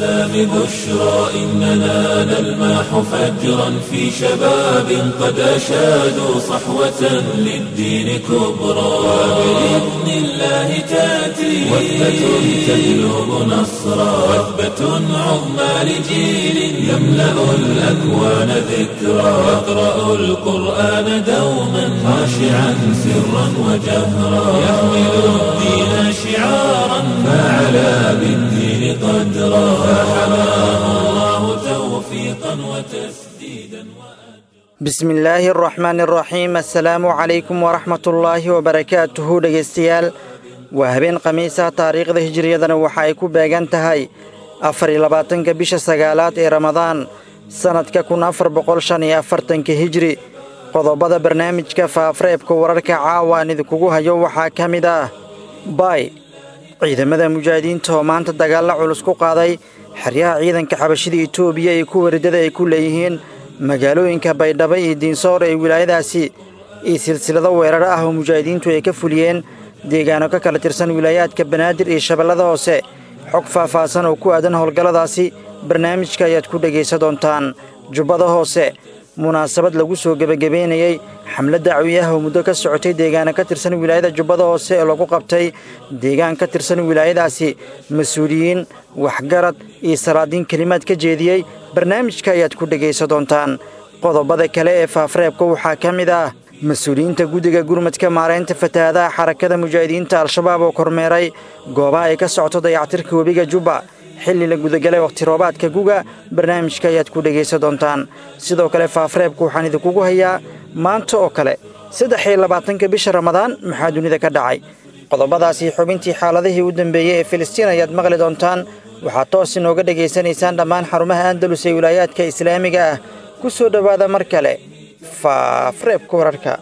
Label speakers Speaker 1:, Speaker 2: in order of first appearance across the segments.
Speaker 1: الإسلام بشرى إننا نلمح فجرا في شباب قد أشادوا صحوة للدين كبرى وبإذن الله تأتي وثبة تجلب نصرا وثبة عظمى لجيل يملأ الأكوان ذكرا يقرأ القرآن دوما خاشعا سرا وجهرا يحمل الدين شعارا فعلى بالدين قدرا فحماه الله توفيقا وتسديدا
Speaker 2: bismi illaahi araxmaani araxiim assalaamu calaykum waraxmatullaahi wabarakaatuhu dhegaystayaal waa habeen khamiisa taariikhda hijiriyadana waxa ay ku beegan tahay afar iyo labaatanka bisha sagaalaad ee ramadaan sannadka kun afar boqol shan iyo afartanka hijri qodobada barnaamijka faafreebka wararka caawa aan idinkugu hayo waxaa ka mid ah baay ciidamada mujaahidiinta oo maanta dagaalla culus ku qaaday xeryaha ciidanka xabashida etoobiya ee kuwa riddada ay ku leeyihiin magaalooyinka baydhabo iyo diinsoor ee wilaayadaasi iyo silsilado weerar ah oo mujaahidiintu ay ka fuliyeen deegaano ka kala tirsan wilaayaadka banaadir iyo shabeellada hoose xog faahfaahsan oo ku aadan howlgalladaasi barnaamijka ayaad ku dhegaysa doontaan jubbada hoose munaasabad lagu soo gebagabeynayey xamlad dacwi ah oo muddo ka socotay deegaano ka tirsan wilaayada jubbada hoose ee lagu qabtay deegaan ka tirsan wilaayadaasi mas-uuliyiin waxgarad iyo salaadiin kelimaad ka jeediyey barnaamijka ayaad ku dhegaysa doontaan qodobada kale ee faafreebka waxaa ka mid ah mas-uuliyiinta guddiga gurmadka maaraynta fatahaadaha xarakada mujaahidiinta al-shabaab oo kormeeray goobaha ay ka socoto dayactirka webiga jubba xilli la gudagalay wakhti roobaadka guga barnaamijka ayaad ku dhegaysa doontaan sidoo kale faafreebka waxaan idinkugu hayaa maanta oo kale saddex iyo labaatanka bisha ramadaan maxaa dunida ka dhacay qodobadaasi xubintii xaaladihii u dambeeyey ee filistiin ayaad maqli doontaan waxaad toos inooga dhegaysanaysaan dhammaan xarumaha andalus ee wilaayaadka islaamiga ah ku soo dhowaada mar kale faafreebka wararka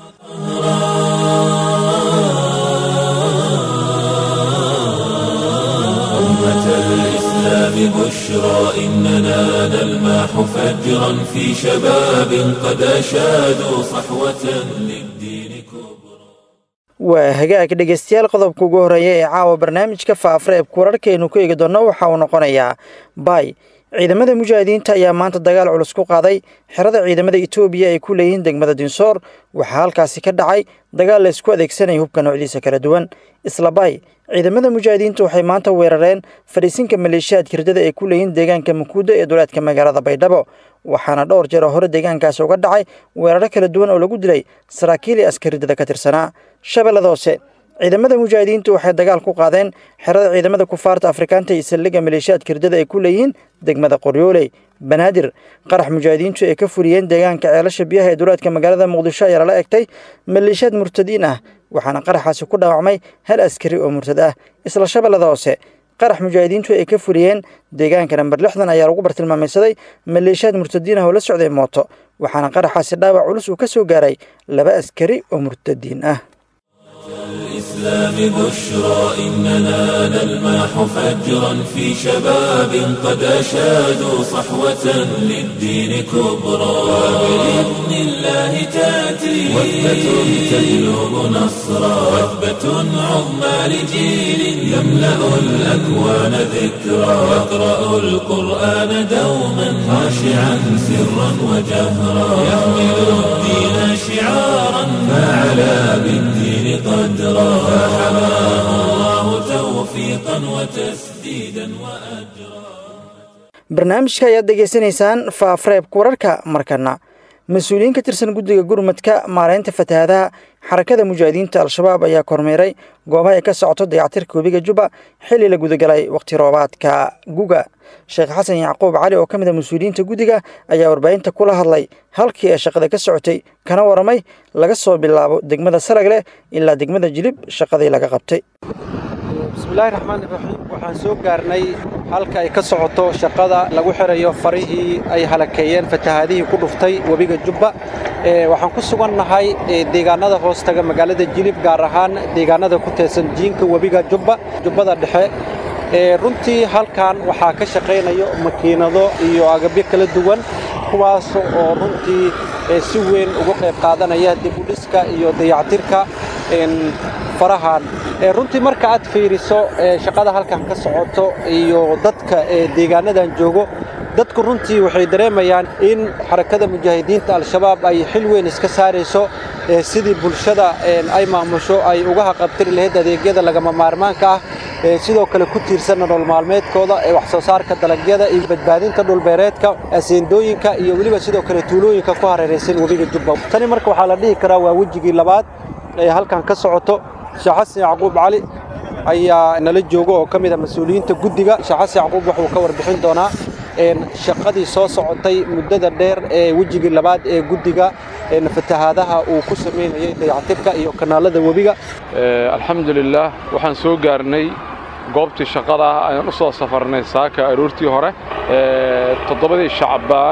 Speaker 1: أمة الإسلام بشرى إننا نلمح فجرا في شباب قد أشادوا صحوة للدين كبرى
Speaker 2: waa hagaag dhegaystayaal qodobka ugu horreeya ee caawa barnaamijka faafreebka wararkaaynu ku eegi doonno waxa uu noqonayaa baay ciidamada mujaahidiinta ayaa maanta dagaal culus ku qaaday xerada ciidamada etoobiya ay ku leeyihiin degmada dinsoor waxaa halkaasi ka dhacay dagaal la isku adeegsanaya hubka noocdiisa kala duwan isla baay ciidamada mujaahidiinta waxay maanta weerareen fadhiisinka maleeshiyaadka riddada ay ku leeyihiin deegaanka makuuda ee duleedka magaalada baydhabo waxaana dhowr jeer oo hore deegaankaasi uga dhacay weeraro kala duwan oo lagu dilay saraakiil iyo askar riddada ka tirsanaa shabeellada hoose ciidamada mujaahidiintu waxay dagaal ku qaadeen xerada ciidamada kufaarta afrikaanta iyo saldhigga maleeshiyaadka riddada ay ku leeyihiin degmada qoryooley banaadir qarax mujaahidiintu ay ka fuliyeen deegaanka ceelasha biyaha ee duleedka magaalada muqdisho ayaa lala egtay maleeshiyaad murtadiin ah waxaana qaraxaasi ku dhaawacmay hal askari oo murtad ah isla shabeellada hoose qarax mujaahidiintu ay ka fuliyeen deegaanka namber lixdan ayaa lagu bartilmaamaysaday maleeshiyaad murtadiin ah oo la socday mooto waxaana qaraxaasi dhaawac culus uu ka soo gaaray laba askari oo murtadiin ah
Speaker 1: الإسلام بشرى إننا نلمح فجرا في شباب قد أشادوا صحوة للدين كبرى وبإذن الله تأتي وثبة تجلب نصرا وثبة عظمى لجيل يملأ الأكوان ذكرا يقرأ القرآن دوما خاشعا سرا وجهرا يحمل الدين شعارا فعلى بالدين قدرا فحماه الله توفيقا وتسديدا وأجرا
Speaker 2: barnaamijka ayaad dhegaysanaysaan faafreebka wararka markana mas-uuliyiin ka tirsan guddiga gurmadka maaraynta fatahaadaha xarakada mujaahidiinta al-shabaab ayaa kormeeray goobaha ay ka socoto dayactirka webiga jubba xilli la gudagalay wakhti roobaadka guga sheekh xasan yacquub cali oo ka mid a mas-uuliyiinta guddiga ayaa warbaahinta kula hadlay halkii ay shaqada ka socotay kana waramay laga soo bilaabo degmada saragleh ilaa degmada jilib shaqadii laga qabtay
Speaker 3: bismillaahi raxmaan iraxiim waxaan soo gaarnay halka ay ka socoto shaqada lagu xirayo farihii ay halakeeyeen fatahaadihii ku dhuftay webiga jubba waxaan ku sugannahay deegaanada hoostaga magaalada jilib gaar ahaan deegaanada ku teesan jiinka webiga jubba jubbada dhexe runtii halkan waxaa ka shaqaynayo makiinado iyo agabyo kala duwan kuwaas oo runtii si weyn uga qayb qaadanaya dib u dhiska iyo dayactirka farahan runtii marka aad fiiriso shaqada halkan ka socoto iyo dadka deegaanadan joogo dadku runtii waxay dareemayaan in xarakada mujaahidiinta al-shabaab ay xil weyn iska saarayso sidii bulshada ay maamusho ay uga haqabtiri lahayd adeegyada lagama maarmaanka ah sidoo kale ku tiirsan nolol maalmeedkooda ee wax soo saarka dalagyada iyo badbaadinta dhulbeereedka aseendooyinka iyo weliba sidoo kale tuulooyinka ku hareeraysan webiga jubba tani marka waxaa la dhihi karaa waa wejigii labaad ee halkan ka socoto sheekh xasan yacquub cali ayaa nala jooga oo ka mid a mas-uuliyiinta guddiga sheekh xasan yacquub wuxuu ka warbixin doonaa shaqadii soo socotay muddada dheer ee wejigii labaad ee guddiga fatahaadaha uu ku samaynayay dayactirka iyo kanaalada webiga
Speaker 4: alxamdulilaah waxaan soo gaarnay goobtii shaqada ah ayaan u soo safarnay saaka aroortii hore toddobadii shacbaan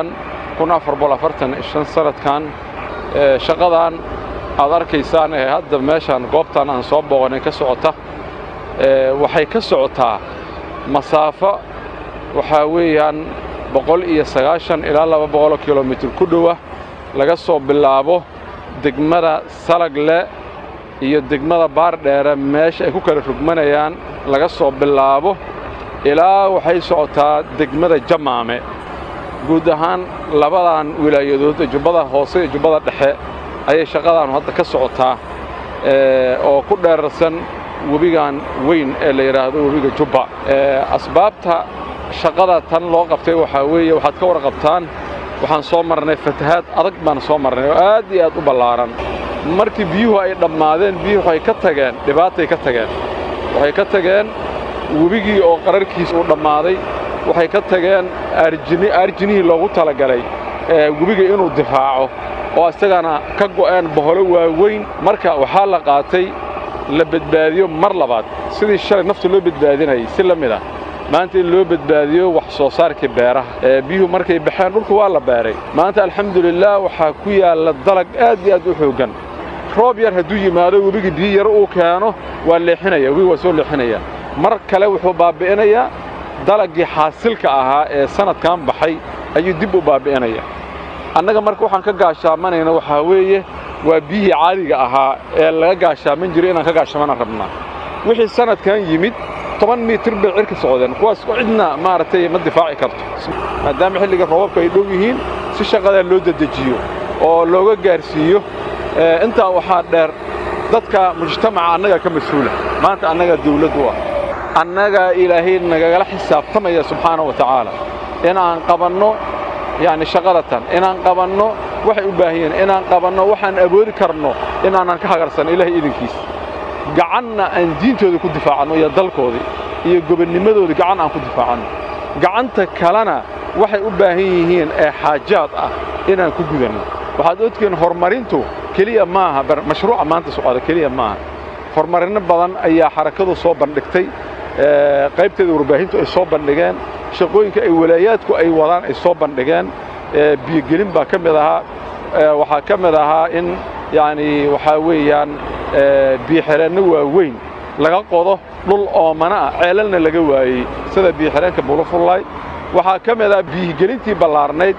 Speaker 4: sanadkan shaqadan aad arkaysaan ee hadda meeshaan goobtan aan soo booqanay ka socota waxay ka socotaa masaafo waxaa weeyaan boqol iyo sagaashan ilaa laba boqoloo kilomitir ku dhowa laga soo bilaabo degmada salagle iyo degmada baardheere meesha ay ku kala rugmanayaan laga soo bilaabo ilaa waxay socotaa degmada jamaame guud ahaan labadan wilaayadood ee jubbada hoose iyo jubbada dhexe ayay shaqadaanu hadda ka socotaa oo ku dheerarsan webigan weyn ee la yidhaahdo webiga jubba asbaabta shaqada tan loo qabtay waxaa weeye waxaad ka warqabtaan waxaan soo marnay fatahaad adag baan soo marnay oo aad iyo aad u ballaaran markii biyuhu ay dhammaadeen biyuhu waxay ka tageen dhibaatay ka tageen waxay ka tageen webigii oo qararkiis uu dhammaaday waxay ka tageen aarjinihii loogu talagalay webiga inuu difaaco oo isagana ka go'een boholo waaweyn marka waxaa la qaatay la badbaadiyo mar labaad sidii shalay nafta loo badbaadinayay si la mid ah maanta in loo badbaadiyo wax soo saarkii beeraha biyuhu markay baxeen dhulku waa la beeray maanta alxamdulilaah waxaa ku yaalla dalag aad iyo aad u xooggan roob yar hadduu yimaado webigii biyo yar uu keeno waa leexinaya webiga waa soo leexinaya mar kale wuxuu baabbi'inayaa dalaggii xaasilka ahaa ee sannadkan baxay ayuu dib u baabbi'inaya annaga marka waxaan ka gaashaamanayna waxaa weeye waa biyihii caadiga ahaa ee laga gaashaaman jiray inaan ka gaashamana rabnaa wixii sannadkan yimid toban mitir bay cirka socdeen kuwaas cidna maaragtay ma difaaci karto maadaama xilliga roobabka ay dhow yihiin si shaqadaa loo dedejiyo oo looga gaarsiiyo intaa waxaa dheer dadka mujtamaca annagaa ka mas-uula maanta annagaa dawladd u ah annagaa ilaahay nagagala xisaabtamaya subxaana wa tacaala inaan qabanno yacni shaqadatan inaan qabanno waxay u baahan yihiin inaan qabanno waxaan awoodi karno inaanan ka hagarsanno ilaahay idinkiisa gacanna aan diintooda ku difaacanno iyo dalkoodii iyo gobonnimadoodii gacan aan ku difaacanno gacanta kalena waxay u baahan yihiin ee xaajaad ah inaan ku gudanno waxaad odkiin horumarintu keliya maaha mashruuca maanta socda keliya maaha horumarinno badan ayaa xarakadu soo bandhigtay qaybteeda warbaahintu ay soo bandhigeen shaqooyinka ay walaayaadku ay wadaan ay soo bandhigeen biyogelin baa ka mid ahaa waxaa ka mid ahaa in yacni waxaa weeyaan biyoxireenno waaweyn laga qodo dhul oomana ah ceelalna laga waayey sida biyoxireenka bulufullaay waxaa ka mid ah biyigelintii ballaarnayd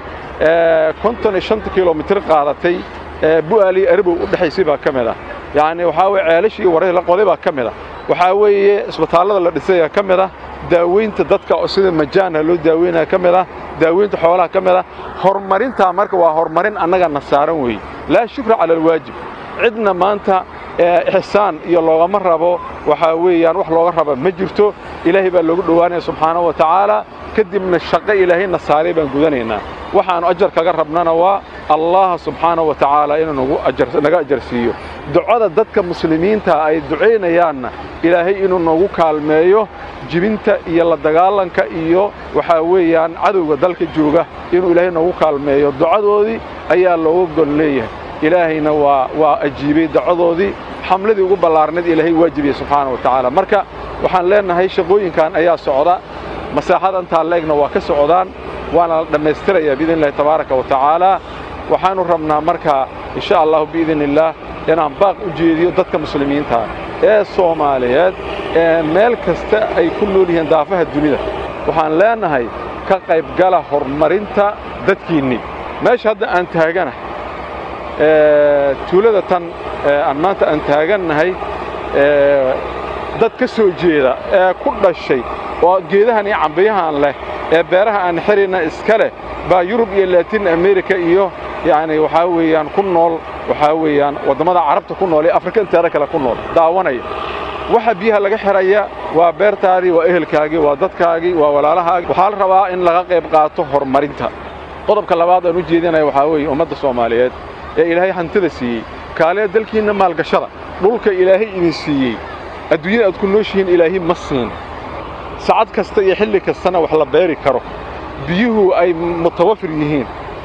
Speaker 4: konton iyo shanta kilomitir qaadatay bu'aaliyo arabow u dhexaysay baa ka mid ah yacni waxaa weye ceelashii iyo warahii la qoday baa ka mid ah waxaa weeye isbitaallada la dhisaya ka mid ah daaweynta dadka sida majaanha loo daaweynaya ka mid ah daaweynta xoolaha ka mid ah horumarintaa marka waa horumarin annagana saaran weeye laa shukra cala alwaajib cidna maanta ixsaan iyo loogama rabo waxaa weeyaan wax looga raba ma jirto ilaahay baa loogu dhowaanaya subxaanahu wa tacaala kadibna shaqo ilaahayna saaray baan gudanaynaa waxaannu ajar kaga rabnana waa allah subxaanahu wa tacaala inuu naga ajarsiiyo ducada dadka muslimiinta ay ducaynayaanna ilaahay inuu noogu kaalmeeyo jibinta iyo la dagaalanka iyo waxaa weeyaan cadowga dalka jooga inuu ilaahay noogu kaalmeeyo ducadoodii ayaa looga gol leeyahay ilaahayna waa waa ajiibay dacadoodii xamladii ugu ballaarnayd ilaahay waajibiyey subxaana wa tacaala marka waxaan leennahay shaqooyinkan ayaa socda masaaxada intaa leegna waa ka socdaan waana la dhammaystirayaa biidn illahi tabaaraka wa tacaala waxaannu rabnaa marka insha allahu biidn illaah inaan baaq u jeediyo dadka muslimiinta ee soomaaliyeed ee meel kasta ay ku nool yihiin daafaha dunida waxaan leennahay ka qaybgala horumarinta dadkiinnii meesha hadda aan taaganahay tuulada tan aan maanta aan taagannahay dad ka soo jeeda ee ku dhashay oo geedahan iyo cambiyahan leh ee beeraha aan xirayna iska leh baa yurub iyo laatin amerika iyo yacni waxaa weeyaan ku nool waxaa weeyaan waddammada carabta ku nool ee afrika inteeda kale ku nool daawanaya waxa biyaha laga xidhaya waa beertaadii waa ehelkaagii waa dadkaagii waa walaalahaagii waxaa la rabaa in laga qayb qaato horumarinta qodobka labaad aan u jeedinaya waxaa weeye ummadda soomaaliyeed ee ilaahay hantida siiyey kaalee dalkiinna maalgashada dhulka ilaahay idin siiyey adduunyada aad ku nooshihiin ilaahay ma siin sacad kasta iyo xilli kastana wax la beeri karo biyuhu ay mutawafir yihiin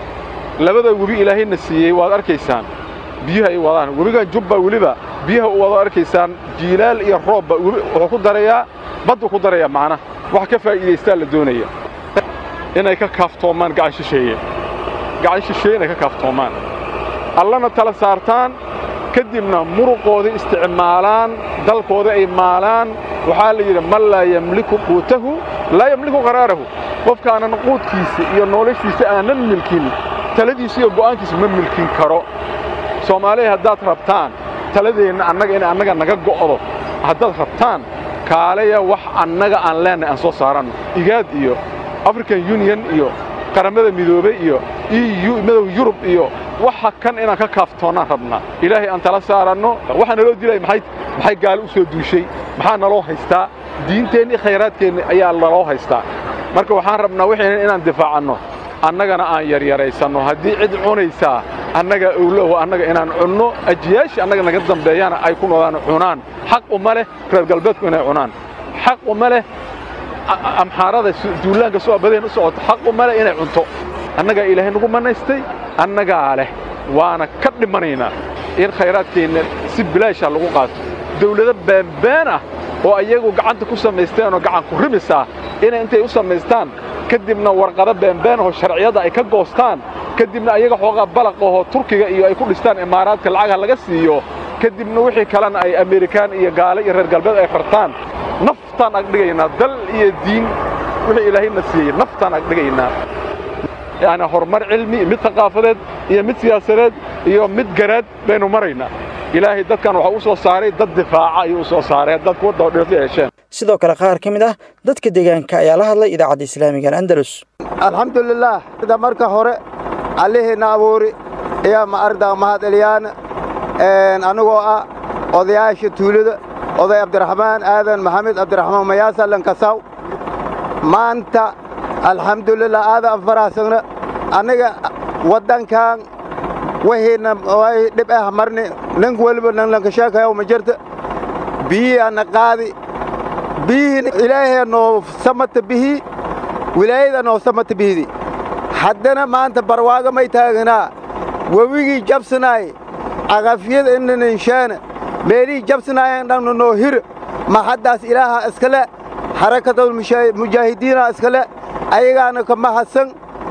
Speaker 4: labada webi ilaahayna siiyey waad arkaysaan biyuhu ay wadaan webigan jubba weliba biyaha u wado arkaysaan jiilaal iyo roobba wuxuu ku darayaa badduu ku darayaa macna wax ka faa'iidaystaa la doonaya inay ka kaaftoomaan gacan shisheeye gacan shisheeye inay ka kaaftoomaan allana tala saartaan kadibna muruqoodii isticmaalaan dalkooda ay maalaan waxaa la yidhi man laa yamliku quutahu laa yamliku qaraarahu qofkaanan quudkiisa iyo noloshiisa aanan milkin taladiisa iyo go'aankiisa ma milkin karo soomaaliya haddaad rabtaan taladeenna annaga in annaga naga go'do haddaad rabtaan kaaleya wax annaga aan leennahay aan soo saaranno igaad iyo african union iyo qaramada midoobey iyo eu madow yurub iyo waxa kan inaan ka kaaftoonnaan rabnaa ilaahay aan tala saaranno waxaa naloo dilaya maxay maxay gaalo u soo duushay maxaa naloo haystaa diinteenni khayraadkeenni ayaa naloo haystaa marka waxaan rabnaa waxaynan inaan difaacanno annagana aan yaryaraysanno haddii cid cunaysaa annaga owloho annaga inaan cunno ajiyaashii annaga naga dambeeyana ay ku noodaan cunaan xaq uma leh reer galbeedku inay cunaan xaq uma leh amxaarada duulaanka soo badeen u socoto xaq uma leh inay cunto annagaa ilaahay nagu mannaystay annagaa leh waana ka dhimanaynaa in khayraadkeenna si bilaasha lagu qaato dawlado baanbaan ah oo ayagu gacanta ku samaysteenoo gacan ku rimisaa inay intay u samaystaan kadibna warqado baanbaanahoo sharciyadda ay ka goostaan kadibna ayaga xoogaa balaqahoo turkiga iyo ay ku dhistaan imaaraadka lacagha laga siiyo kadibna wixii kalena ay amerikaan iyo gaale iyo reer galbeed ay rartaan naftaan agdhigaynaa dal iyo diin wixii ilaahayna siiyey naftaan agdhigaynaa yacni horumar cilmi mid thaqaafadeed iyo mid siyaasadeed iyo mid garaad baynu maraynaa ilaahay dadkan waxaa u soo saaray dad difaaca ayuu u soo saaray dad kuwadda dhirta yeesheen
Speaker 2: sidoo kale qaar ka mid ah dadka deegaanka ayaa la hadlay idaacadda islaamiga al'andalus
Speaker 5: alxamdulilaah sida marka hore allihiina abuuri ayaa ma ardaa mahadceliyaan anigoo ah odayaasha tuulada oday cabdiraxmaan aadan maxamed cabdiraxmaan mayaasa lankasaw maanta alxamdulilah aadan faraasagna aniga waddankan wahiina way dhib ah marni nin weliba nan lankasheekayaw ma jirta biyihii ana qaadi biyihii ilaahay noo samata bihii wilaayada noo samata bihidi haddana maanta barwaaga may taaganaa wewigii jabsanaay cagafyada inaninshaana meelihii jabsanaayan dhanna noo hir ma haddaas ilaaha iskale xarakadul mujaahidiina iskale ayagaana ka mahadsan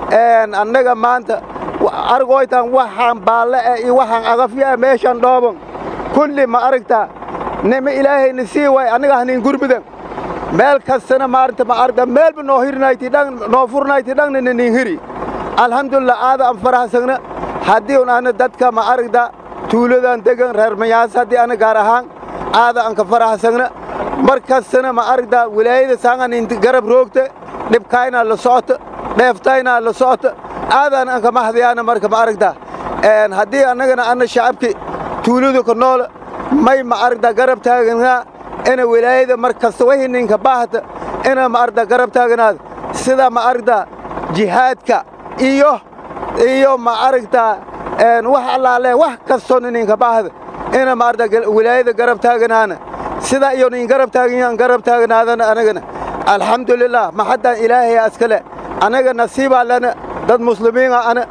Speaker 5: annaga maanta argoytan waxaan baalle eh iyo waxaan agafyo eh meeshan dhooban kulli ma aragtaa nima ilaahayna sii way annaga hanin gurmudan meel kastana maarta ma aragta meelba noo hirnayti dhan noo furnayti dhanna nanin hiri alxamdulilah aada aan farahsagna haddii un ana dadka ma aragta tuuladan degan reer mayaas haddii ana gaar ahaan aada aan ka farahsagna mar kastana ma aragta wilaayada saangan inti garab roogta dhibkaynaa la socota dheeftaynaa la socota aadaan aan ka mahdayaana marka ma aragta haddii annagana anna shacabki tuuladu ka nool may ma aragta garab taaganaa ina wilaayada mar kasta wixii ninka baahata ina ma aragta garab taaganaad sida ma aragta jihaadka iyo iyo ma aragta wax allaale wax kastoo ninka baahda ina ma aragta wilaayada garab taaganaana sida iyo nin garab taagan garab taaganaadana anagana alxamdulilah maxaddaan ilaahay askale anaga nasiibaa lana dad muslimiina ana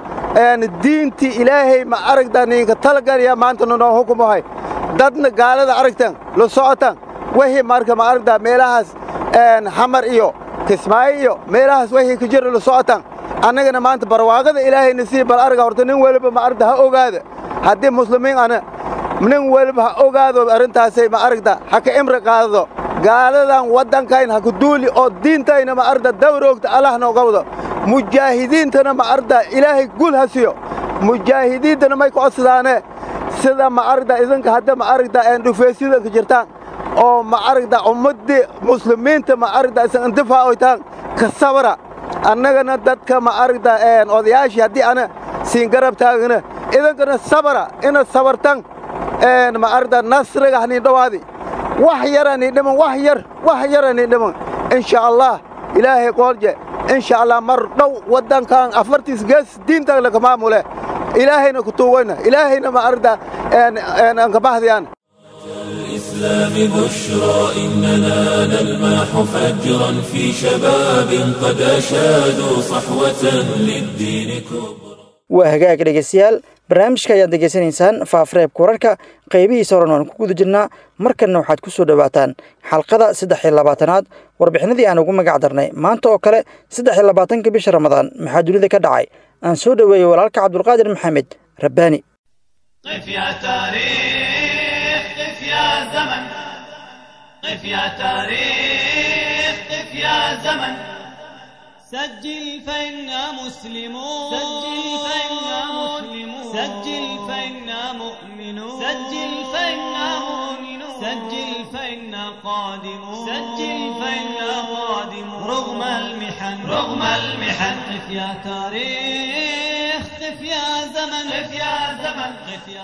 Speaker 5: diintii ilaahay ma aragta ninka talagalaya maanta noo hukumahay dadna gaalada aragtan la socotan wixii marka ma aragta meelahaas xamar iyo kismaayo iyo meelahaas wixii ka jira la socotan annagana maanta barwaaqada ilaahay nasiib bal arga horta nin weliba ma aragta ha ogaada haddii muslimiin ana nin weliba ha ogaado arrintaasay ma aragta ha ka imri qaadado gaaladan waddankayn ha ku duuli oo diintayna ma aragta dawroogta allah nooga wado mujaahidiintana ma aragta ilaahay gul ha siyo mujaahidiintana may ku codsadaane sida ma aragta idinka hadda ma aragta dhufeesyada ka jirtaan oo ma aragta ummaddii muslimiinta ma aragta isan intifaacoytaan ka sabra annagana dadka ma aragta odayaashii haddii ana siin garab taagana idinkana sabra ina sabartan ma aragta nasriga hanii dhowaadi wax yaranii dhiman wax yar wax yaranii dhiman insha allah ilaahay qoolje insha allah mar dhow waddankan afartiis gees diintan laka maamule ilaahayna ku tuugayna ilaahayna ma aragta aan ka bahdiyaan
Speaker 1: الإسلام بشرى إننا نلمح فجرا في شباب قد أشادوا صحوة للدين كبرى
Speaker 2: waa hagaag dhegeystayaal barnaamijka ayaad degeysanaysaan faafareebka wararka qaybihiisa horan waan ku guda jirnaa markanna waxaad ku soo dhowaataan xalqada saddex iyo labaatanaad warbixinadii aan ugu magac darnay maanta oo kale saddex iyo labaatanka bisha ramadaan maxaa dunida ka dhacay aan soo dhoweeyey walaalka cabdulqaadir maxamed rabbaani
Speaker 6: قف يا تاريخ قف يا زمن قف يا تاريخ قف يا زمن سجل فإنا مسلمون سجل فإنا مسلمون سجل فإنا مؤمنون سجل فإنا مؤمنون سجل فإنا قادمون سجل فإنا قادمون رغم المحن رغم المحن قف يا تاريخ قف يا زمن قف يا زمن قف يا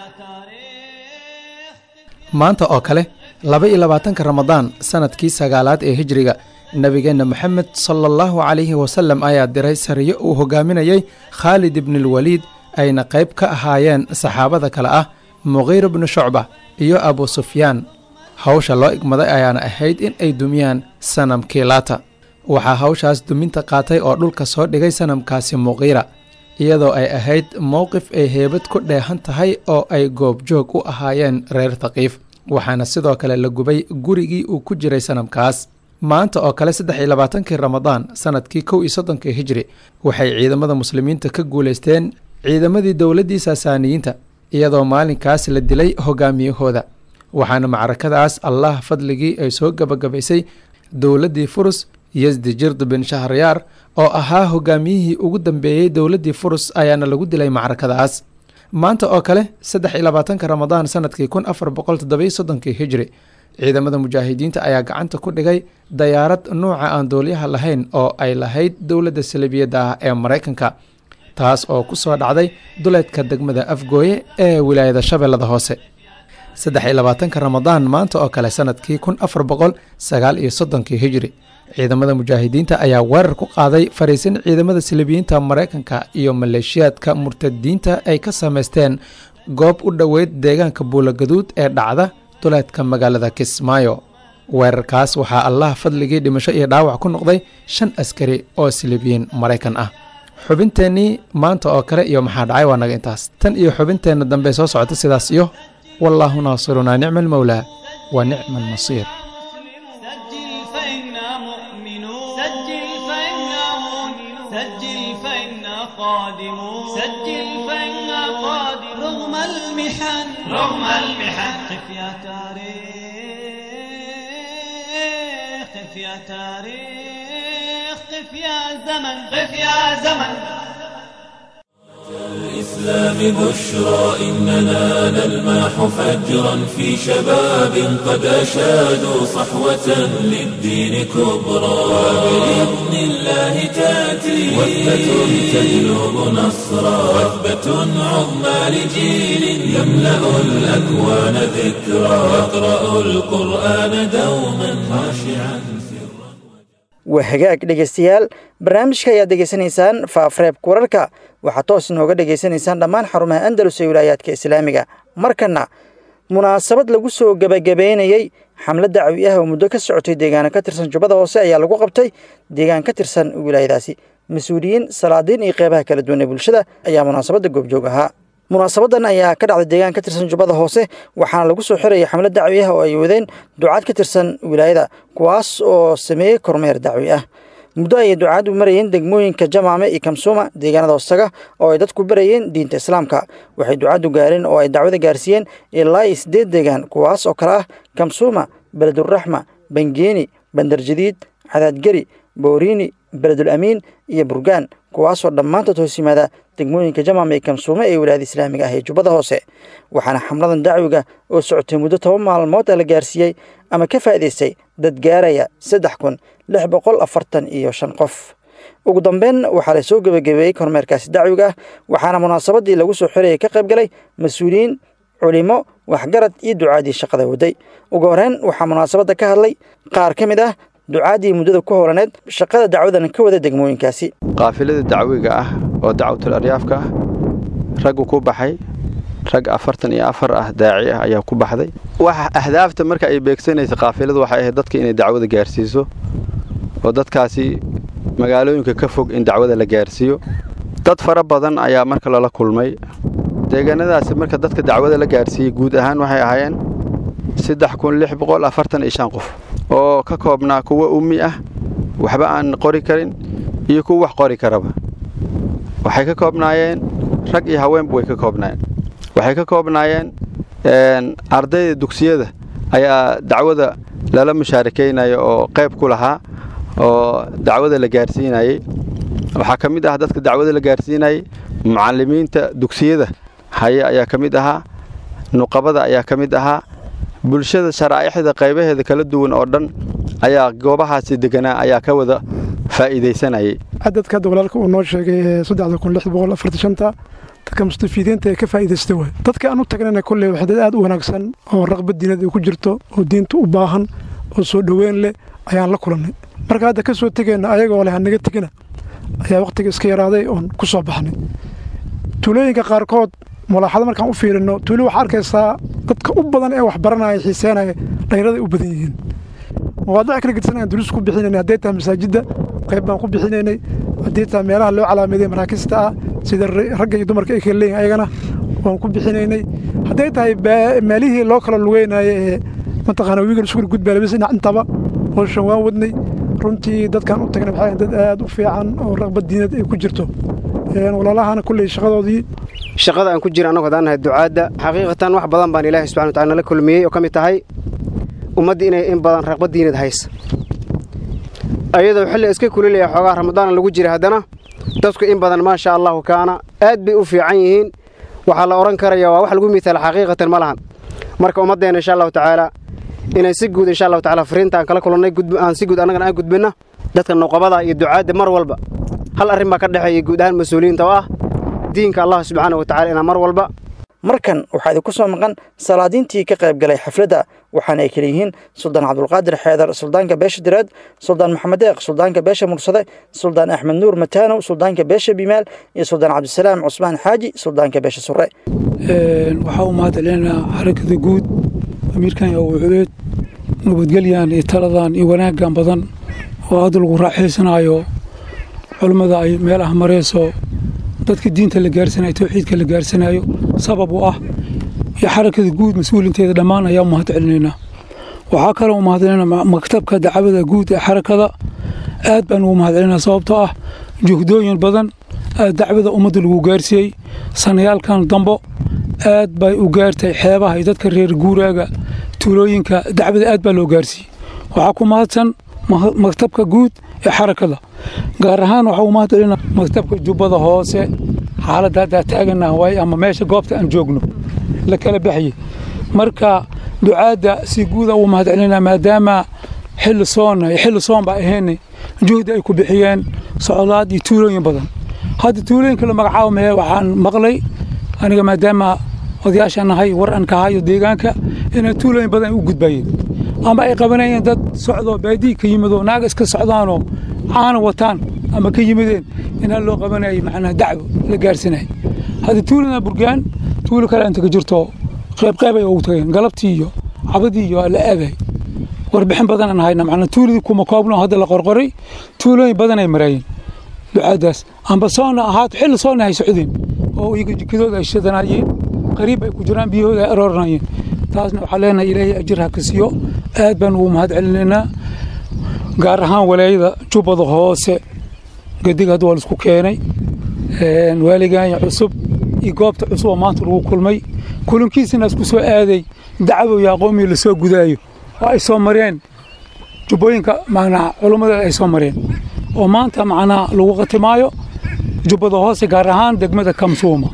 Speaker 6: تاريخ
Speaker 7: maanta oo kale laba iyo labaatanka ramadaan sanadkii sagaalaad ee hijriga nebigeenna moxamed sala allahu calayhi wasallam ayaa diray sariyo uu hogaaminayey khaalid ibnulwaliid ayna qayb ka ahaayeen saxaabada kale ah muqiir bnu shucba iyo abu sufyaan hawsha loo igmaday ayaana ahayd in ay dumiyaan sanamkii laata waxaa hawshaas duminta qaatay oo dhulka soo dhigay sanamkaasi muqiira iyadoo ay ahayd mowqif ay heebad ku dheehan tahay oo ay goobjoog u ahaayeen reer thaqiif waxaana sidoo kale la gubay gurigii uu ku jiray sanamkaas maanta oo kale saddex iyo labaatankii ramadaan sanadkii kow iyo soddonkii hijri waxay ciidamada muslimiinta ka guulaysteen ciidamadii dowladdii saasaaniyiinta iyadoo maalinkaas la dilay hogaamiyahooda waxaana macrakadaas allah fadligii ay soo gebagabaysay dowladdii furus yesdi jird bin shahryaar oo ahaa hogaamiyihii ugu dambeeyey dowladdii furus ayaana lagu dilay macrakadaas maanta oo kale saddex iyo labaatanka ramadaan sanadkii kun afar boqol toddobiyo soddonkii hijri ciidamada mujaahidiinta ayaa gacanta ku dhigay dayaarad nuuca aan doolyaha lahayn oo ay lahayd dowladda salibiyadda ah ee maraykanka taas oo ku soo dhacday duleedka degmada afgooye ee wilaayada shabeellada hoose saddex iyo labaatanka ramadaan maanta oo kale sanadkii kun afar boqol sagaal iyo soddonkii hijri ciidamada mujaahidiinta ayaa weerar ku qaaday fariisin ciidamada silibiyiinta maraykanka iyo maleeshiyaadka murtadiinta ay ka samaysteen goob u dhoweyd deegaanka buulagaduud ee dhacda duleedka magaalada kismaayo weerarkaas waxaa allah fadligii dhimasho iyo dhaawac ku noqday shan askari oo silibiyiin maraykan ah xubinteennii maanta oo kale iyo maxaa dhacay waa naga intaas tan iyo xubinteenna dambe soo socota sidaas iyo wallaahu naasirunaa nicma almowlaa wa nicma alnasiir
Speaker 6: سجل فإنا مؤمنون سجل فإنا مؤمنون سجل فإنا قادمون سجل فإنا قادمون رغم المحن رغم المحن قف يا تاريخ قف يا تاريخ قف يا زمن قف يا زمن
Speaker 1: الإسلام بشرى إننا نلمح فجرا في شباب قد أشادوا صحوة للدين كبرى وبإذن الله تأتي وثبة تجلب نصرا وثبة عظمى لجيل يملأ الأكوان ذكرى يقرأ القرآن دوما خاشعا سرا
Speaker 2: waa hagaag dhegeystayaal barnaamijka ayaad degeysanaysaan faafareebka wararka waxaad toos inooga dhegaysanaysaan dhammaan xarumaha andalus ee wilaayaadka islaamiga markana munaasabad lagu soo gebagabeynayey xamlad dacwi ah oo muddo ka socotay deegaano ka tirsan jubbada hoose ayaa lagu qabtay deegaan ka tirsan wilaayadaasi mas-uuliyiin salaadiin iyo qeybaha kala duwan ee bulshada ayaa munaasabadda goobjoog ahaa munaasabadan ayaa ka dhacday deegaan ka tirsan jubbada hoose waxaana lagu soo xirayay xamlad dacwi ah oo ay wadeen ducaad ka tirsan wilaayada kuwaas oo sameeyey kormeer dacwi ah muddo ayay ducaadu marayeen degmooyinka jamaame iyo kamsuuma deegaanada hoostaga oo ay dadku barayeen diinta islaamka waxay ducaadu gaareen oo ay dacwada gaarsiiyeen ilaa iyo siddeed deegaan kuwaas oo kale ah kamsuuma beleduraxma bangeeni bandarjadiid cadaadgeri booriini beledul amiin iyo burgaan kuwaasoo dhammaantood hoos yimaada degmooyinka jamaam ee kamsuume ee wilaayada islaamiga ah ee jubbada hoose waxaana xamladan dacwiga oo socotay muddo toban maalmood la gaarsiiyey ama ka faa'iidaystay dad gaaraya saddex kun lix boqol afartan iyo shan qof ugu dambeyn waxaa la soo gebagabeeyey kormeerkaasi dacwiga ah waxaana munaasabadii lagu soo xirayay ka qayb galay mas-uuliyiin culimo waxgarad iyo ducaadii shaqada waday ugu horeyn waxaa munaasabadda ka hadlay qaar ka mid ah ducaadii muddada ku howlaneed shaqada dacwadan ka wada degmooyinkaasi
Speaker 5: qaafilada dacwiga ah oo dacwatul aryaafka ah raggu ku baxay rag afartan iyo afar ah daaci ah ayaa ku baxday waxa ahdaafta marka ay beegsanaysa qaafiladu waxay ahayd dadka inay dacwada gaarsiiso oo dadkaasi magaalooyinka ka fog in dacwada la gaarsiiyo dad fara badan ayaa marka lala kulmay deegaanadaasi marka dadka dacwada la gaarsiiyey guud ahaan waxay ahaayeen saddex kun lix boqol afartan iyo shan qof oo ka koobnaa kuwa ummi ah waxba aan qori karin iyo kuwa wax qori karaba waxay ka koobnaayeen rag iyo haweenba way ka koobnaayeen waxay ka koobnaayeen ardayda dugsiyada ayaa dacwada lala mushaarakaynaya oo qayb ku lahaa oo dacwada la gaarsiinayey waxaa ka mid ah dadka dacwada la gaarsiinayey mucallimiinta dugsiyada haye ayaa ka mid ahaa nuqabada ayaa ka mid ahaa bulshada sharaa'ixda qaybaheeda kala duwan oo dhan ayaa goobahaasi deganaa ayaa ka wada faa'iidaysanayay
Speaker 8: cadadka hadda walaalka uu noo sheegay ee saddexda kun lix boqol afartan shanta dadka mustafiidiinta ee ka faa'iidaysta waay dadka aan u tagnana kolley waxaa dad aad u wanaagsan oo raqbad diinad ay ku jirto oo diinta u baahan oo soo dhoweyn leh ayaan la kulannay marka hadda ka soo tegayna ayagoo leh hanaga tegina ayaa wakhtiga iska yaraaday oon ku soo baxnay tuulooyinka qaarkood mulaaxado markaan u fiirino tuulo waxaa arkaysaa dadka u badan ee wax baranaya xiiseenaya dhalinyaraday u badan yihiin mawaadic kala gedsan aan duruus ku bixinaynay hadday tahay masaajidda qayb baan ku bixinaynay haddii tahay meelaha loo calaameeday maraakista ah sida ragga iyo dumarka ay kala leeyihin ayagana waan ku bixinaynay hadday tahay meelihii loo kala lugeynaayo ee mataqaana wiigal sugul gudbaalabis dhinac intaba howshan waan wadnay runtii dadkaan u tagnay waxaa dad aad u fiican oo raqbad diinad ay ku jirto walaalahana kulley shaqadoodii
Speaker 9: shaqada aan ku jira annagu haddaan nahay ducaadda xaqiiqatan wax badan baan ilaahay subxana watacala nala kulmiyey oo ka mid tahay ummadda inay in badan raqbad diinad haysa ayadoo xilli iska kulilaya xoogaa ramadaana lagu jira haddana dadku in badan maasha allahu kaana aad bay u fiican yihiin waxaa la odhan karaya waa wax lagu miitaala xaqiiqatan ma lahan marka ummaddeenna insha allahu tacaala inay si guud insha allahu tacala fariinta aan kala kulannay aan si guud annagana aan gudbinna dadka nuqabada iyo ducaadda mar walba hal arrin baa ka dhexeeya guud ahaan mas-uuliyiinta oo ah diinka allah subxaana wa tacala inaa mar walba
Speaker 2: markan waxaa idinku soo maqan salaadiintii ka qayb galay xafladda waxaana ay kala yihiin suldaan cabdulqaadir xeedar suldaanka beesha direed suldaan maxamed deeq suldaanka beesha mursade suldaan axmed nuur mataanow suldaanka beesha bimaal iyo suldaan cabdisalaam cusmaan xaaji suldaanka beesha sure
Speaker 10: waxaa u mahadcelinaynaa xarakada guud amiirkan iyo wuculeed nabadgelyan iyo taladan iyo wanaaggan badan oo hadda lagu raaxaysanaayo culummada ay meelaha marayso dadka diinta la gaarsanayo tawxiidka la gaarsanayo sabab u ah iyo xarakada guud mas-uulinteeda dhammaan ayaa u mahad celinaynaa waxaa kaloo u mahadcelinaynaa maktabka dacwada guud ee xarakada aad baan ugu mahad celinaa sababtoo ah juhdooyin badan dacwada ummadda lagu gaarsiiyey sanayaalkan dambo aad bay u gaartay xeebaha iyo dadka reer guuraaga tuulooyinka dacwada aad baa loo gaarsiiyey waxaa ku mahadsan maktabka guud ee xarakada gaar ahaan waxaa u mahad celinaa maktabka jubbada hoose xaaladda haddaa taagana waay ama meesha goobta aan joogno la kala baxyey marka ducaadda si guuda ugu mahad celinaa maadaama xilli soonna iyo xilli soon baa ahaynay juhdi ay ku bixiyeen socdaad iyo tuulooyin badan hadda tuulooyinka la magacaabo mee waxaan maqlay aniga maadaama odayaashaan nahay war aan ka hayo deegaanka inay tuulooyin badan u gudbayeen ama ay qabanayeen dad socdoo baadii ka yimidoo naaga iska socdaanoo caana wataan ama ka yimideen inaa loo qabanayay macnaa dacwo la gaarsanayay hadda tuulana burgaan tuulo kale inta ka jirto qaybqaybay ugu tageen galabtii iyo cabadii iyo la aagay warbixin badan aan hayna macnaa tuuladii kuma koobno hadda la qorqoray tuulooyin badan ay maraayeen ducaadaas amba soonna ahaato xilli soonna ay socdeen oo iyaga jikadooda ay shadanaayeen qariib ay ku jiraan biyahooda ay arooranayeen taasna waxaa leenahay ilaahay ajir ha ka siiyo aad baan ugu mahad celinaynaa gaar ahaan walaayada jubbada hoose gadiga hadda waa laisku keenay waaligaanya cusub iyo goobta cusub oo maanta lagu kulmay kulankiisina isku soo aaday dacwo iyo aqoomii lasoo gudaayo oo ay soo mareen jubbooyinka macnaa culummada ay soo mareen oo maanta macnaa lagu qatimaayo jubbada hoose gaar ahaan degmada kamsuuma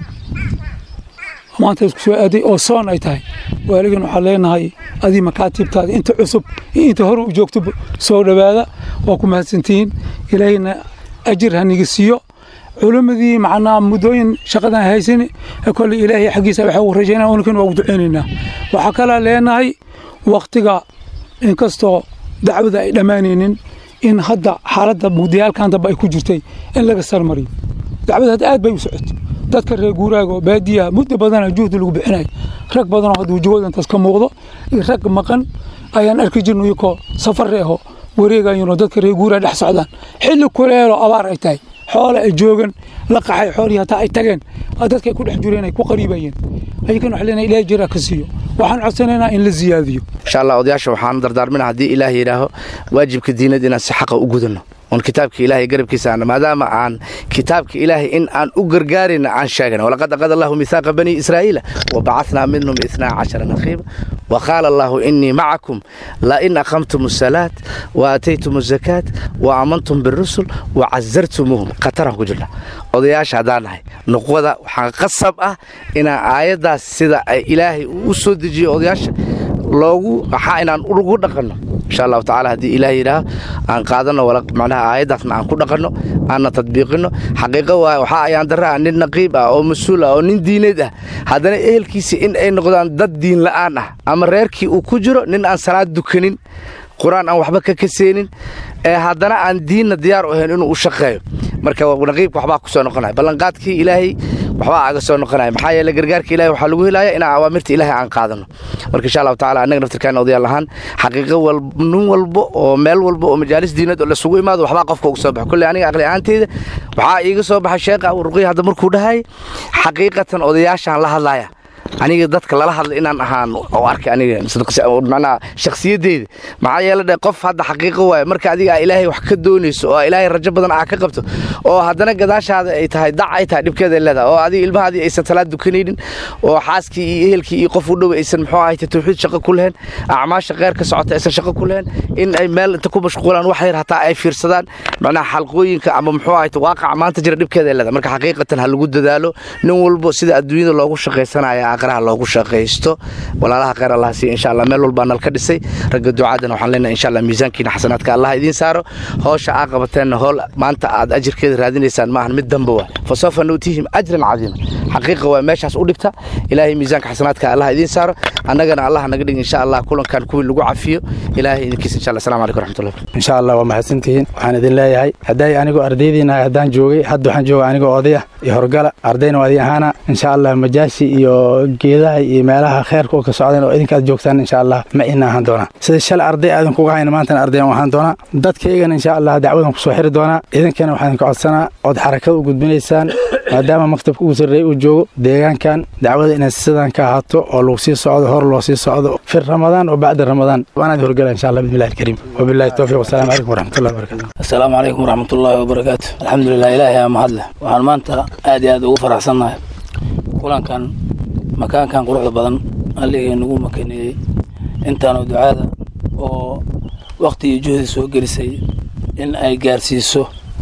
Speaker 10: maanta isku soo aaday oo soon ay tahay waaligan waxaan leenahay adii makaatibtaada inta cusub iyo inta hore u joogto soo dhowaada waa ku mahadsantihiin ilaahayna ajir haniga siiyo culimmadii macnaa muddooyin shaqadan haysan kolley ilaahay xaggiisa waxaa ugu rajaynaa unakan waa ugu ducaynaynaa waxaa kalaa leenahay wakhtiga inkastoo dacwada ay dhammaanaynin in hadda xaaladda mugdiyaalkan dambe ay ku jirtay in laga sarmariyo dacwada hadda aad bay u socotay dadka reer guuraaga oo baadiyaha muddo badana juhdi lagu bixinayo rag badanoo hadda wajahooda intaas ka muuqdo iyo rag maqan ayaan arki jirno iyakoo safar aho wareegayano dadka reer guuraha dhex socdaan xilli kuleelo abaar ay tahay xoole ay joogan la qaxay xoolihii hataa ay tageen dadka ay ku dhex jireen ay ku qariibayeen ayakan waxa leenahay ilaahay jiraa ka siiyo waxaan codsanaynaa in la ziyaadiyo
Speaker 11: insha allah odayaasha waxaan dardaarmina haddii ilaah yidhaaho waajibka diinad inaan si xaqa u gudano oon kitaabka ilaahay garabkiisa aana maadaama aan kitaabka ilaahay in aan u gargaarayna aan sheegana walaqad aqada allahu mihaaqa bani israa'iila wabacathnaa minhum itnaa cashara naqiiba وقال الله إني معكم لئن أقمتم الصلاة وآتيتم الزكاة وآمنتم بالرسل وعزرتموهم قطرهم كجرنا odayaasha haddaan nahay nuqwada waxaa qasab ah inaan aayaddaas sida ay ilaahay u soo dejiyo odayaasha loogu waxaa inaan ugu dhaqanno insha allahu tacaala haddii ilaah yidhaaho aan qaadanno macnaha aayaddaasna aan ku dhaqanno aanna tadbiiqinno xaqiiqo waay waxaa ayaan darra ah nin naqiib ah oo mas-uul ah oo nin diineed ah haddana ehelkiisa in ay noqdaan dad diin la'aan ah ama reerkii uu ku jiro nin aan salaad dukanin qur-aan aan waxba ka kaseenin ee haddana aan diinna diyaar u ahayn inuu u shaqeeyo marka naqiibka waxbaa ku soo noqonaya ballanqaadkii ilaahay waxbaa aga soo noqonaya maxaa yeele gargaarka ilahay waxaa lagu helaya inaan awaamirta ilaahay aan qaadano marka insha allahu tacala annaga naftirkaana odayaal ahaan xaqiiqo nin walbo oo meel walba oo majaalis diinad oo lasugu imaado waxbaa qofka uga soo baxa kolley aniga aqli ahaanteyda waxaa iiga soo baxay sheekha ruqiya hadda markuu dhahay xaqiiqatan odayaashaan la hadlaya aniga dadka lala hadla inaan ahaan oo arkay aniga macnaha shakhsiyaddeeda maxaa yeele dhe qof hadda xaqiiqo waaye marka adiga ilaahay wax ka doonayso oo ilaahay rajo badan aa ka qabto oo haddana gadaashaada ay tahay dac ay tahay dhibkeeda leedahay oo adiga ilmahaadii aysan salaad dukanaynin oo xaaskii iyo ehelkii iyo qof u dhow aysan muxuu ahayta tawxiid shaqo ku lehen acmaasha kheyr ka socota aysan shaqo ku lehen in ay meel inta ku mashquulaan wax yar hataa ay fiirsadaan macnaha xalqooyinka ama muxuu ahayta waaqaca maanta jira dhibkeeda leedahay marka xaqiiqatan ha lagu dadaalo nin walbo sida adduunyada loogu shaqaysanaya aqraha loogu shaqaysto walaalaha kheyr allah siiya insha allah meel walbaa nal ka dhisay ragga ducaadana waxaan leenahay insha allah miisaankiina xasanaadka allah idiin saaro howsha aa qabateenna howl maanta aad ajirkeeda raadinaysaan maahan mid damba waa fa sawfa nuutihim ajran cadiima xaqiiqa waa meeshaas u dhigta ilaahay miisaanka xasanaadka allah idiin saaro annagana allah naga dhig insha allah kulankan kuwii lagu cafiyo ilaahay idinkiisa insha allah assalamu calaykum waraxmatullahi
Speaker 12: insha allah waa mahadsantihiin waxaan idin leeyahay hadday anigoo ardaydiina haddaan joogay hadda waxaan jooga anigoo odaya iyo horgala ardayna waa idin ahaana insha allah majaashi iyo geedaha iyo meelaha kheerka oo ka socdeen oo idinkaad joogtaan insha allah ma ina ahaan doonaa sida shalay arday aadan kuga hayna maantana ardayan ahaan doonaa dadkaygana insha allah dacwadan kusoo xiri doonaa idinkana waxaan idinka codsanaa ood xarakada u gudbinaysaan maadaama maktabka ugu sarreeya uu joogo deegaankan dacwada inaad sidan ka ahaato oo lagu sii socdo hor loo sii socdo fi ramadaan oo bacda ramadaan waanaad horgala insha allah bismillahi alkariim wabillahi towfiiq wasalaamu calaykum waraxmatullahi wabarakatu
Speaker 13: asalaamu calaykum waraxmatullaahi wabarakaatu alxamdulilah ilaahay aa mahadleh waxaan maanta aad iyo aad ugu faraxsannahay kulankan makaankan quruxda badan alligay nagu makaneeyey intaanoo ducaada oo wakhti iyo juhdi soo gelisay in ay gaarsiiso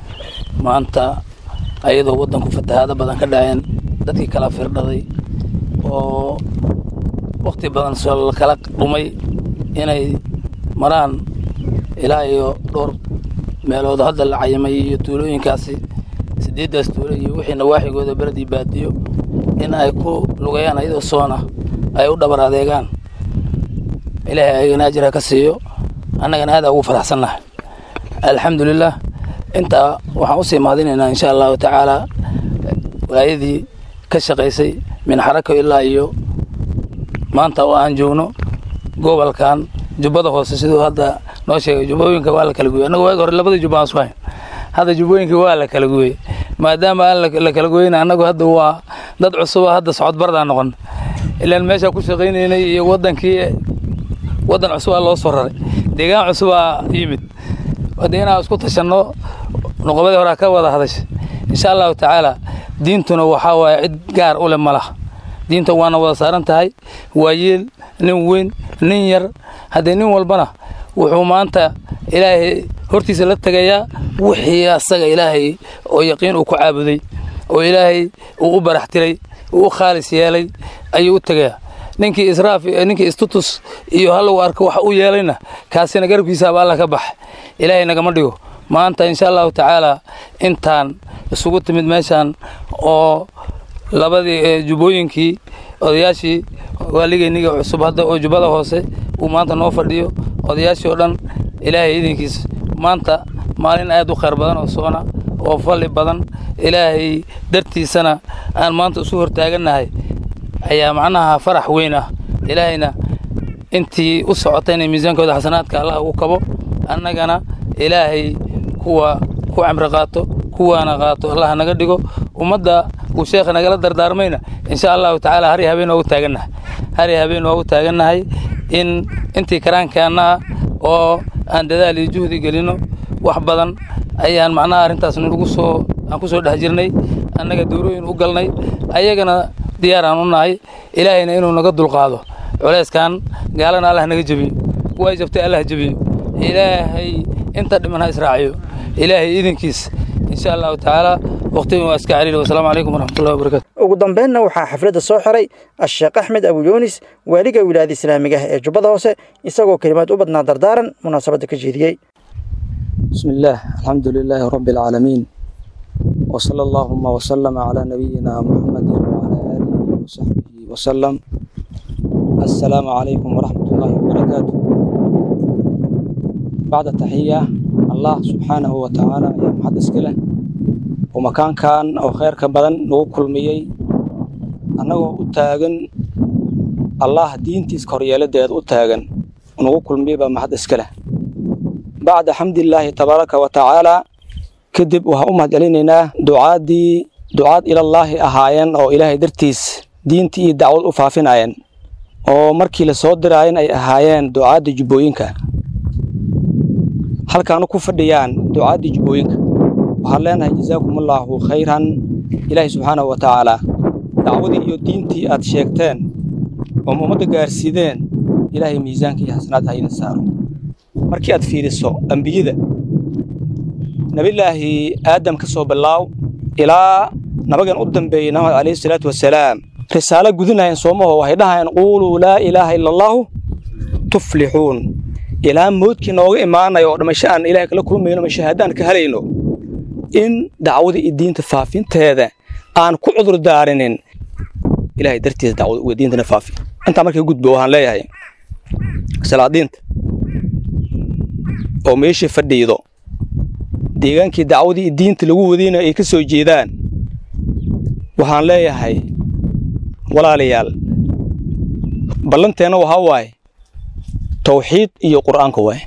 Speaker 13: maanta ayadoo waddanku fatahaado badan ka dhaceen dadkii kala firdhaday oo wakhti badan soo kala dhumay inay maraan ilaa iyo dhowr meelood hadda la cayimay iyo tuulooyinkaasi siddeeddaas tuulo iyo wixii nawaaxigooda beledii baadiyo in ay ku lugayaan ayadoo soona ay u dhabar adeegaan ilaahay ayagana ajir ha ka siiyo annagana aad aa ugu faraxsannahay alxamdulilah intaa waxaan u sii mahadinaynaa insha allahu tacaala waayadii ka shaqaysay min xarako ilaa iyo maanta oo aan joogno gobolkan jubbada hoose siduu hadda noo sheegay jubbooyinka waa la kala gooyey annagu waagi hore labada jubba aan isku hayn hadda jubbooyinka waa la kala gooyey maadaama aan la kala gooyeyna annagu hadda waa dad cusuba hadda socod bardaan noqon ilaan meeshaa ku shaqaynaynay iyo waddankii waddan cusubaa loo soo raray deegaan cusubaa yimid hadda inaan isku tashanno noqobadii horaa ka wada hadashay insha allahu tacaala diintuna waxaa waaye cid gaar u leh ma laha diinta waana wada saaran tahay waa yeel nin weyn nin yar haddee nin walbana wuxuu maanta ilaahay hortiisa la tegayaa wixii asaga ilaahay oo yaqiin uu ku caabuday oo ilaahay uu u barax tiray uu u khaalis yeelay ayuu u tegayaa ninkii israaf ninkii istutus iyo halagu arko wax u yeelayna kaasina garabkiisaaba alla ka bax ilaahay nagama dhigo maanta insha allahu tacaala intaan isugu timid meeshaan oo labadii jubbooyinkii odayaashii waaligeyniga cusub hadda oo jubbada hoose uu maanta noo fadhiyo odayaashii oo dhan ilaahay idinkiis maanta maalin aad u khayr badan oo soona oo falli badan ilaahay dartiisana aan maanta isu hortaagannahay ayaa macnaha farax weyn ah ilaahayna intii u socotayna miisaankooda xasanaadka allah ugu kabo annagana ilaahay kuwa ku camri qaato kuwaana qaato allah naga dhigo ummadda uu sheekha nagala dardaarmayna insha allahu tacaala hari habeen waa u taagannahay hari habeen waa u taagannahay in intii karaankaana ah oo aan dadaal iyo juhdi gelino wax badan ayaan macnaha arrintaas nagu soo aan ku soo dhex jirnay annaga dowrooyin u galnay ayagana diyaar aan u nahay ilaahayna inuu naga dulqaado culeyskan gaalana allah naga jebiyo way jabtay allah jebiyo ilaahay inta dhiman ha israaciyo ilaahay idinkiis insha allahu tacaala waqtigan waa iska caliil wasalaamu calaykum waraxmatullahi wabarakatu
Speaker 2: ugu dambeynna waxaa xafladda soo xiray asheekh axmed abu yuunis waaliga wilaayada islaamiga ah ee jubbada hoose isagoo kelimaad u badnaa dardaaran munaasabadda ka jeediyey
Speaker 14: بسم الله الحمد لله رب العالمين وصلى اللهم وسلم على نبينا محمد وعلى آله وصحبه وسلم السلام عليكم ورحمة الله وبركاته بعد التحية الله سبحانه وتعالى يا محدث كله ومكان كان أو خير كبدن نو كل ميي أنه أتاجن الله دين تذكر يلد أتاجن نو كل ميي بمحدث كله بعد حمد الله تبارك وتعالى كدب وها أمهد علينا دعادي دعاد إلى الله أهاين أو إلهي درتيس دينتي دعوة أفافين آين oo markii la soo diraayeen ay ahaayeen ducaadda jubbooyinka halkaanu ku fadhiyaan ducaadda jubbooyinka waxaan leenahay jazaakumullaahu khayran ilaahi subxaanahu wa tacaala dacwadii iyo diintii aad sheegteen oo ummadda gaarsiideen ilaahay miisaanka iyo xasanaad ha idin saaro markii aad fiiriso ambiyada nebillaahi aadam ka soo bilaaw ilaa nabagan u dambeeyey nabiga calayhi salaatu wasalaam risaalo gudinayeen soomaho waxay dhahayeen quuluu laa ilaaha ila allaahu tuflixuun ilaa moodkii nooga imaanayo oo dhimasho aan ilahay kala kulmayno ama shahaadaan ka helayno in dacwada iyo diinta faafinteeda aan ku cudur daarinin ilahay dartiisa dacwada uga diintana faafi intaa markay gudbo waxaan leeyahay salaadiinta oo meeshii fadhiido deegaankii dacwadii iyo diinta lagu wadayna ay ka soo jeedaan waxaan leeyahay walaalayaal ballanteenna waxaa waaye tawxiid iyo qur'aanka waaye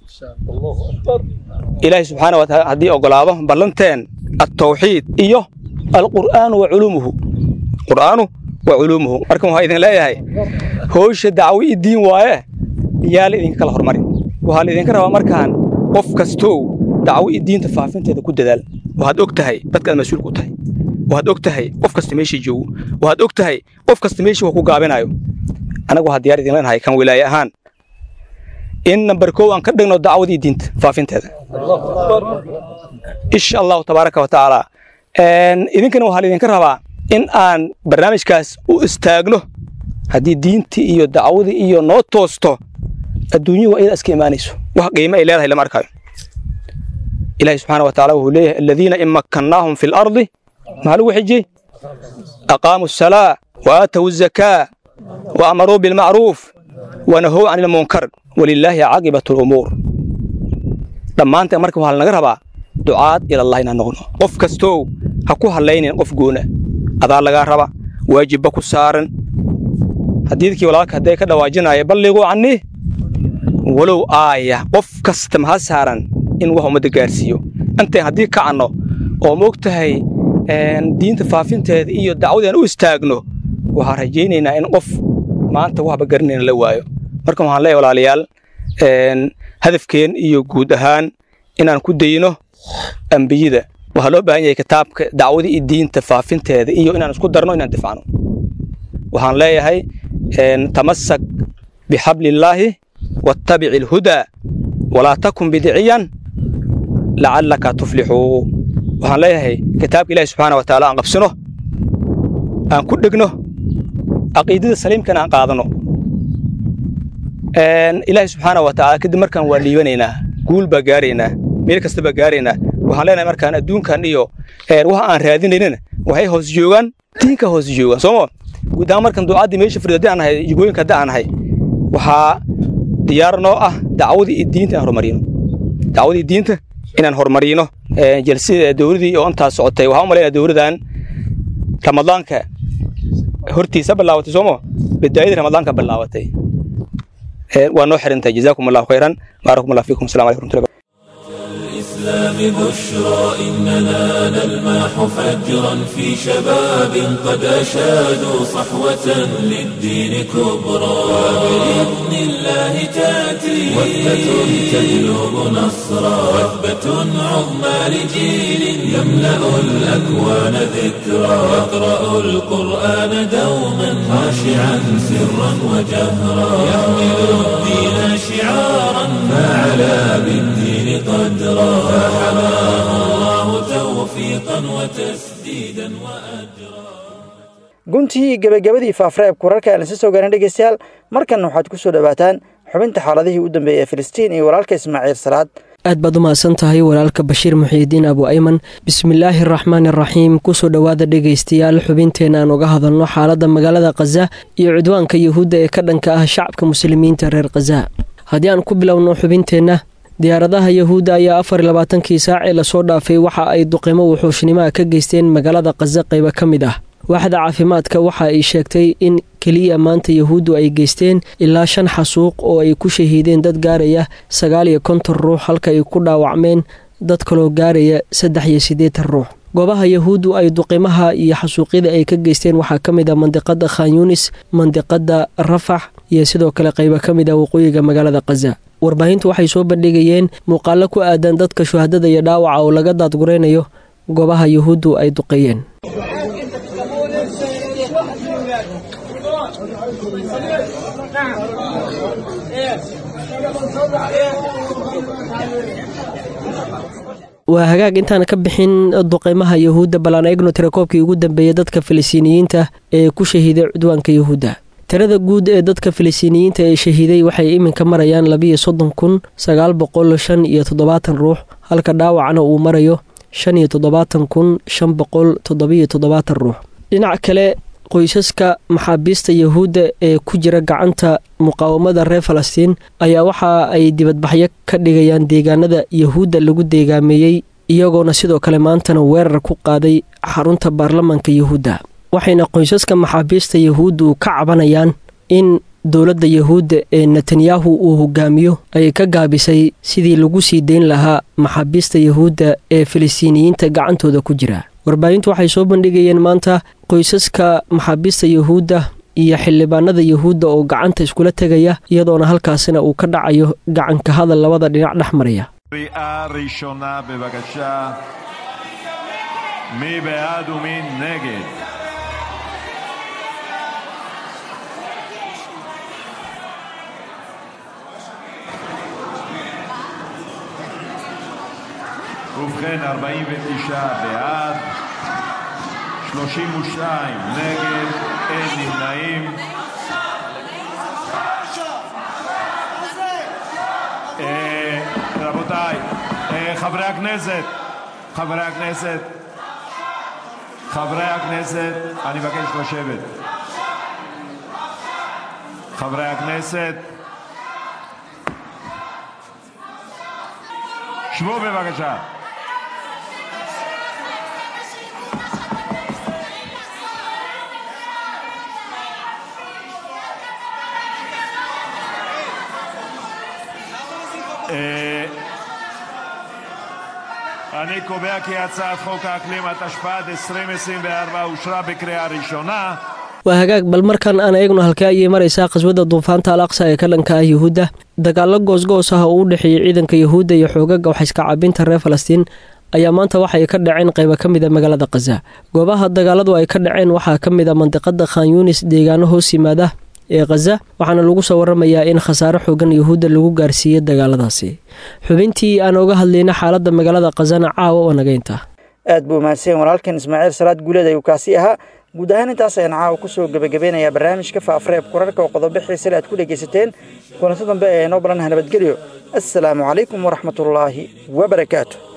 Speaker 14: ilaahay subxaana wa taala haddii ogolaado ballanteen altawxiid iyo alqur'aanu wa culuumuhu qur'aanu wa culuumuhu marka waxaa idin leeyahay howsha dacwo iyo diin waaye yaa la idinka kala hormarin waxaa la idinka rabaa markaan qof kastow dacwo iyo diinta faafinteeda ku dadaal waxaad og tahay dadkaad mas-uulka u tahay waxaad og tahay qof kasta meeshii joogo waxaad og tahay qof kasta meeshii wax ku gaabinayo anagu waxaa diyaar idin leenahay kan wilaaye ahaan in nambar kow aan ka dhigno dacwadii diinta faafinteeda insha allahu tabaaraka wa tacaala idinkana waxaa laidinka rabaa in aan barnaamijkaas u istaagno haddii diintii iyo dacwadii iyo noo toosto adduunyuhu waa iyada iska imaanayso wax qiimo ay leedahay lama arkayo ilaahi subxaana wa tacaala wuxuu leeyahay aladiina in makkannaahum fi lardi maxaa lagu xijiyey aqaamuu asalaa wa aatow azakaa wa amaruu bilmacruuf wa nahow can ilmunkar walilaahi caaqibatu lumuur dhammaanteen marka waxaa lanaga rabaa ducaad ilallahi inaan noqono qof kastow ha ku hadlaynin qof goona adaa lagaa raba waajibba ku saaran xadiidkii walaalka hadday ka dhawaajinaya balliquu cannii walow aaya qof kasta maha saaran in wax ummadda gaarsiiyo intayn haddii kacanno oo moog tahay diinta faafinteeda iyo dacwadeen u istaagno waxaan rajaynaynaa in qof maanta waxba garanayna la waayo marka waxaan leeyahay walaalayaal hadafkeen iyo guud ahaan inaan ku dayno ambiyada waxaa loo baahan yahay kitaabka dacwadii iyo diinta faafinteeda iyo inaan isku darno inaan difacno waxaan leeyahay tamasak bixablillaahi wattabici alhudaa walaa takun bidiciyan lacallaka tuflixuu waxaan leeyahay kitaabka ilaahi subxaana wa tacaala aan qabsano aan ku dhegno caqiidada saliimkana aan qaadano ilaahi subxaana wa tacaala kadib markaan waa liibanaynaa guul baa gaaraynaa meel kasta baa gaaraynaa waxaan leenahay markaan adduunkan iyo waxa aan raadinaynana waxay hoos joogaan diinka hoos joogaan sooma guud ahaan markan duucaddii meesha fadhido haddii aan nahay jigooyinka haddii aan nahay waxaa diyaar noo ah dacwadii iyo diinta inaan horumarino dacwadii diinta inaan horumarino jalsida dowladii oo intaas socotay waxaan u malaynaya dowladan ramadaanka hortiisa bilaabatay sooma bidaayadii ramadaanka bilaabatay waa noo xirantahay jazaakum allahu khayran baarakum allah fiikum asalamu alaykum warahmatullahi
Speaker 1: الإسلام بشرى إننا نلمح فجرا في شباب قد أشادوا صحوة للدين كبرى وبإذن الله تأتي وثبة تجلب نصرا وثبة عظمى لجيل يملأ الأكوان ذكرى يقرأ القرآن دوما خاشعا سرا وجهرا يحمل الدين شعارا فعلى بالدين قدرا فحماه الله توفيقا وتسديدا وأجرا
Speaker 2: guntii gebagabadii faafreebka wararka aan isa soo gaarin dhegeystayaal markanna waxaad ku soo dhowaataan xubinta xaaladihii u dambeeyey ee filistiin iyo walaalka ismaaciil salaad
Speaker 15: aad baad u mahadsan tahay walaalka bashiir muxiidiin abu ayman bismillaahi araxmaani araxiim kusoo dhowaada dhegaystayaal xubinteenna aan uga hadalno xaaladda magaalada khaza iyo cudwaanka yuhuudda ee ka dhanka ah shacabka muslimiinta reer khaza haddii aan ku bilowno xubinteenna diyaaradaha yahuudda ayaa afar iyo labaatankii saacee lasoo dhaafay waxa ay duqimo wuxuushnimaha ka geysteen magaalada khaza qaybo ka mid ah waaxda caafimaadka waxa ay sheegtay in keliya maanta yahuuddu ay geysteen ilaa shan xasuuq oo ay ku shahiideen dad gaaraya sagaal iyo konton ruux halka ay ku dhaawacmeen dad kaloo gaaraya saddex iyo siddeetan ruux goobaha yahuuddu ay duqimaha iyo xasuuqyada ay ka geysteen waxaa ka mid ah mandiqada khan yunis mandiqada rafax iyo sidoo kale qaybo ka mid ah waqooyiga magaalada khaza warbaahintu waxay soo bandhigayeen muuqaalo ku aadan dadka shuhadada iyo dhaawaca oo laga daadguraynayo goobaha yahuuddu ay duqeeyeen waa hagaag intaan ka bixin duqeymaha yahuudda bal aan eegno tirakoobkii ugu dambeeyey dadka filistiiniyiinta ee ku shahiiday cudwaanka yahuudda tirada guud ee dadka filistiiniyiinta ee shahiiday waxay iminka marayaan labiyo soddon kun sagaal boqol shan iyo toddobaatan ruux halka dhaawacna uu marayo shan iyo toddobaatan kun shan boqol toddobiyo toddobaatan ruux dhinac kale qoysaska maxaabiista yahuudda ee ku jira gacanta muqaawamada reer falastiin ayaa waxa ay dibadbaxyo ka dhigayaan deegaanada yahuudda lagu deegaameeyey iyagoona sidoo kale maantana weerar ku qaaday xarunta baarlamaanka yahuudda waxayna qoysaska maxaabiista yahuuddu ka cabanayaan in dowladda yahuudda ee netanyahu uu hogaamiyo ay ka gaabisay sidii lagu sii deyn lahaa maxaabiista yahuudda ee filistiiniyiinta gacantooda ku jira warbaahintu waxay soo bandhigayeen maanta qoysaska maxaabiista yahuudda iyo xildhibaanada yahuudda oo gacanta iskula tegaya iyadoona halkaasina uu ka dhacayo gacanka hadal labada dhinac dhex maraya
Speaker 16: קריאה ראשונה בבקשה. מי בעד ומי נגד? ובכן, 49 בעד, 32 נגד, אין נמנעים. אה, רבותיי, אה, חברי הכנסת, חברי הכנסת, חברי הכנסת, אני מבקש לשבת. חברי הכנסת, שבו בבקשה. אה, אני קובע כי הצעת חוק האקלים התשפ"ד 2024 אושרה בקריאה ראשונה.
Speaker 15: waa hagaag bal markan aan eegno halkee ayay maraysaa qaswada duufaanta al aqsa ee ka dhanka ah yuhuudda dagaallo goosgoos ah oo u dhexeeyey ciidanka yuhuudda iyo xoogaga waxayska caabinta reer falastiin ayaa maanta waxay ka dhaceen qayba ka mid a magaalada khaza goobaha dagaaladu ay ka dhaceen waxaa ka mid a mandiqada khan yunis deegaano hoos yimaada ee khaza waxaana lagu soo waramayaa in khasaare xoogan yuhuudda lagu gaarsiiyey dagaaladaasi xubintii aan oga hadlayna xaaladda magaalada khazana caawa oo nagaynta
Speaker 2: aad buu mahadsan walaalkan ismaaciil salaad guuleed ayuu kaasi ahaa guud ahaan intaas ayaan caawa kusoo gebagabeynayaa barnaamijka faafreeb kurarka oo qodobo xiisale aad ku dhegaysateen kulanto dambe ee noo balanaha nabadgelyo assalaamu calaykum waraxmatullaahi wabarakaatu